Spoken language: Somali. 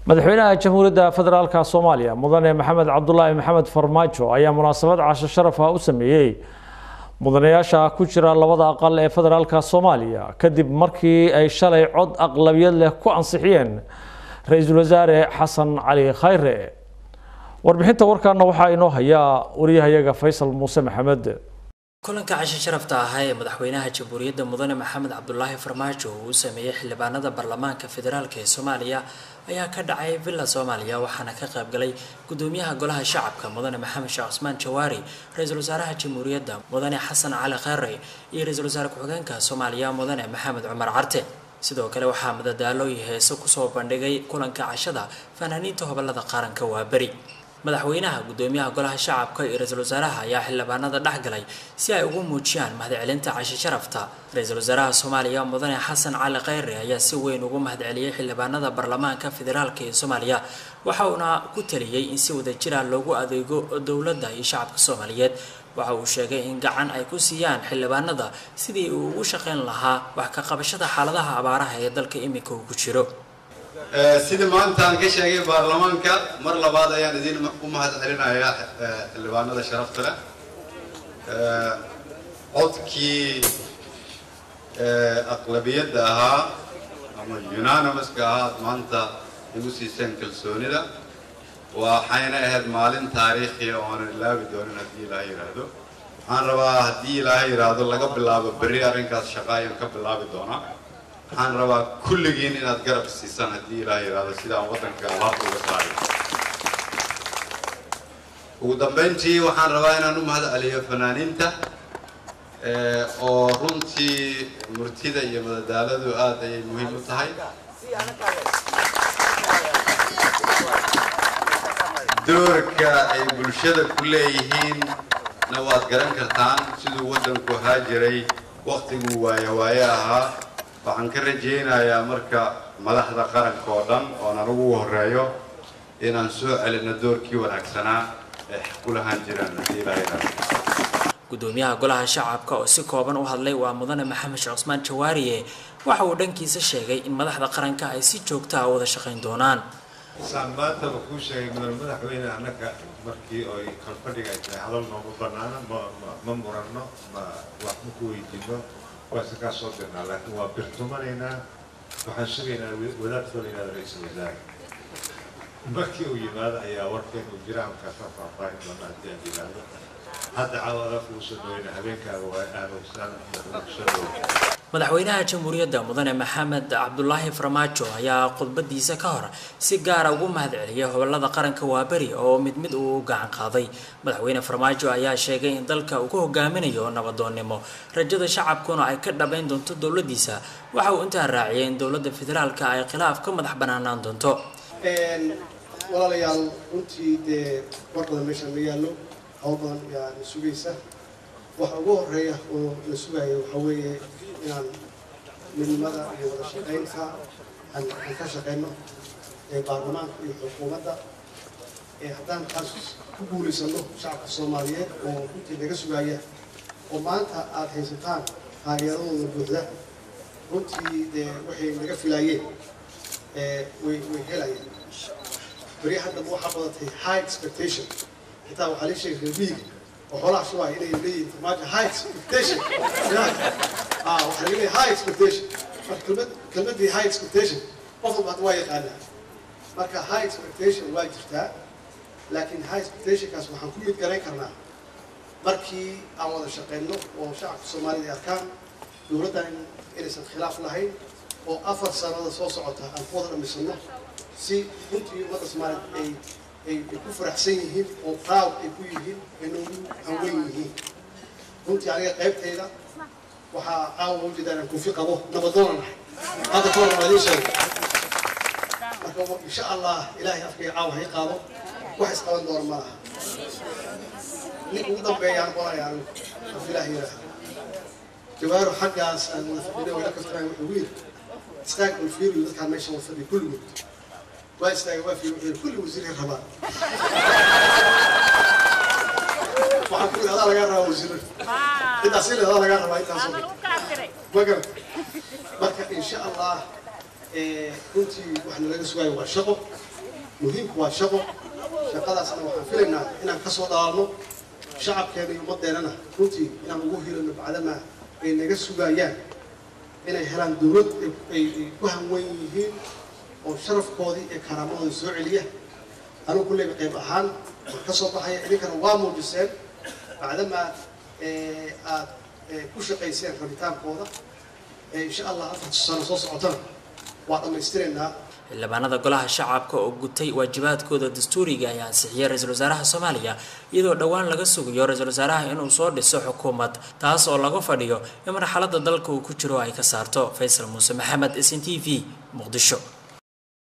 madaxweynaha jamhuuriyadda federaalka soomaaliya mudane maxamed cabdulaahi maxamed farmaajo ayaa munaasabad casho sharaf ah u sameeyey mudanayaasha ku jira labada aqal ee federaalka soomaaliya kadib markii ay shalay cod aqlabiyad leh ku ansixiyeen ra-iisul wasaare xasan cali khayre warbixinta warkaana waxaa inoo hayaa wariyahayaga faysal muuse maxamed kulanka casho sharafta ahaa ee madaxweynaha jamhuuriyadda mudane maxamed cabdulaahi farmaajo uu u sameeyey xildhibaanada baarlamaanka federaalk ee soomaaliya ayaa ka dhacay villa soomaaliya waxaana ka qaybgalay gudoomiyaha golaha shacabka mudane maxamed sheekh cusmaan jawaari ra-iisul wasaaraha jamhuuriyadda mudane xasan cali kheyre iyo ra-iisul wasaare ku-xigeenka soomaaliya mudane maxamed cumar carte sidoo kale waxaa madadaalo iyo heeso kusoo bandhigay kulanka cashada fanaaniinta hobolada qaranka waa beri madaxweynaha gudoomiyaha golaha shacabka iyo ra-iisul wasaaraha ayaa xildhibaanada dhexgalay si ay ugu muujiyaan mahadcelinta casho sharafta ra-iisul wasaaraha soomaaliya mudane xasan cali kheyre ayaa si weyn ugu mahadceliyey xildhibaanada baarlamaanka federaalk ee soomaaliya waxa uuna ku taliyey in si wadajira loogu adeego dowladda iyo shacabka soomaaliyeed waxa uu sheegay in gacan ay ku siiyaan xildhibaanada sidii uu ugu shaqayn lahaa wax ka qabashada xaaladaha abaaraha ee dalka iminka uu ku jiro sida maanta aan ka sheegay baarlamaanka mar labaad ayaan idin u mahad celinayaa xildhibaanada sharafta leh codkii aqlabiyadda ahaa ama unanimouska ahaa ad maanta igu siiseen kalsoonida waxayna ahayd maalin taariikhiya oo aanan ilaabi doonin haddii ilaaha yidhaahdo waxaan rabaa haddii ilaaha yidhaahdo laga bilaabo berri arrinkaas shaqa ayaan ka bilaabi doonaa waxaan rabaa kulligiin inaad garab siisaan haddii ilaah yidhaahdo sidaan waddanka alaabta uga saaray ugu dambayntii waxaan rabaa inaan u mahad celiyo fanaaniinta oo runtii murtida iyo madadaaladu aad ayay muhiim u tahay doorka ay bulshada ku leeyihiinna waad garan kartaan siduu waddanku ahaa jiray waktiguu waaye waaye ahaa waxaan ka rajaynayaa marka madaxda qaranka oo dhan oon anugu u horeeyo inaan soo celino doorkii wanaagsanaa ee ku lahaan jiraan haddii ilaahay gudoomiyaha golaha shacabka oo si kooban u hadlay waa mudane maxamed sheekh cusmaan jawaariye waxa uu dhankiisa sheegay in madaxda qaranka ay si joogta a wada shaqayn doonaan saan maantaba kuu sheegay mudan madaxweyne annaga markii oy kalfadhiga ay tahay hadal noogu bannaana ma ma muranno ma wax ma ku weydiino waa isa kaa soo dirnaa laakiin waa birtumanaynaa waxaan sugaynaa wadaad folaynaa ra-iisul wasaare markii uu yimaado ayaa warkeen uu jira halkaasa faahfaahin doona haddii aan yidhaahdo hadda caawada kugu soo dhaweyna habeenkaaga waa aanogsaan soo dhaweyn madaxweynaha jamhuuriyadda mudane maxamed cabdulaahi farmaajo ayaa khudbadiisa ka hor si gaara ugu mahad celiyay hobolada qaranka waaberi oo mid mid uu u gacan qaaday madaxweyne farmaajo ayaa sheegay in dalka uu ku hogaaminayo nabadoonnimo rajada shacabkuna ay ka dhabayn doonto dowladiisa waxa uu intaa raaciyay in dowladda federaalka ay khilaaf ka madax banaanaan doonto walaalayaal runtii dee war badan meeshaan ma yaallo hawl badan ayaa na sugaysa waxa ugu horeeya oo la sugaya waxaa weeye inaan midnimada iyo wada shaqaynta aan ka shaqayno ee baarlamaanka iyo xukuumadda ee haddaan taas ku guulaysano shacabka soomaaliyeed oo runtii naga sugaya oo maanta aada haysataan taageeradooda buuxda runtii dee waxay naga filaayeen way way helayaan beri haddaba waxaa badatay high expectation xitaa waxaa la sheegay reermiyiga oo xoolaha shubaya inay leeyihin farmaajo high expectation ah waxaa laga leeyahay high expectation marka kelmad kelmaddii high expectation qof walba hadda waa yaqaanaa marka high expectation waa jirtaa laakiin high expectationkaas waxaan ku mid garayn karnaa markii aan wada shaqayno oo shacabka soomaalida ay arkaan dowladdan inaysan khilaaf lahayn oo afar sanada soo socota aan ku wada dhamisano si runtii ummadda soomaaliyed ay ay ku faraxsan yihiin oo proud ay ku yihiin ayna ugu hanweyn yihiin runtii aniga qaybtayda waxaa caawa ujeedaa inaan kufi qabo nabadoona nahay hadda ka hor waa idiin sheegay marka insha allah ilaahay afkayga caawa hay qaado wax isqaban doona ma laha ninka ugu dambeeya aan qoraya anigu af ilaahi yidhaah jawaaro xaggaas aan wada fadhina wayla kaftanaya wuxuu yidhi istaag ul fiiriyo dadkaan meesha wada fadhiya kulligood waa istaagay waa fiiriyo wuxuu yidhi kulli wasiirka rabaa waxaan ku yidhi adaa lagaa rabaa wasiirada intaas ile adaa lagaa rabaa intaasoo ma garan marka insha allah runtii waxna laga sugaayo waa shaqo muhiimku waa shaqo shaqadaasna waxaan filaynaa inaan kasoo dhalaalno shacabkeena iyo ummadeennana runtii inaan ugu hilano bacdama ay naga sugayaan inay helaan dowlad ay ku hanwen yihiin oo sharafkoodii iyo karaamadooda soo celiya anigu kulleyba qayb ahaan waan ka soo baxaya idinkana waa muujiseen bacdama aad ku shaqayseen rabitaankooda insha allah afarta sano soo socotana waa dhammaystiraynaa xildhibaanada golaha shacabka oo gutay waajibaadkooda dastuuriga ayaa ansixiyay ra-iisul wasaaraha soomaaliya iyadoo dhowaan laga sugayo ra-iisul wasaaraha inuu soo dhiso xukuumad taas oo laga fadhiyo in marxaladda dalka uu ku jiro ay ka saarto faysal muuse maxamed s n t v muqdisho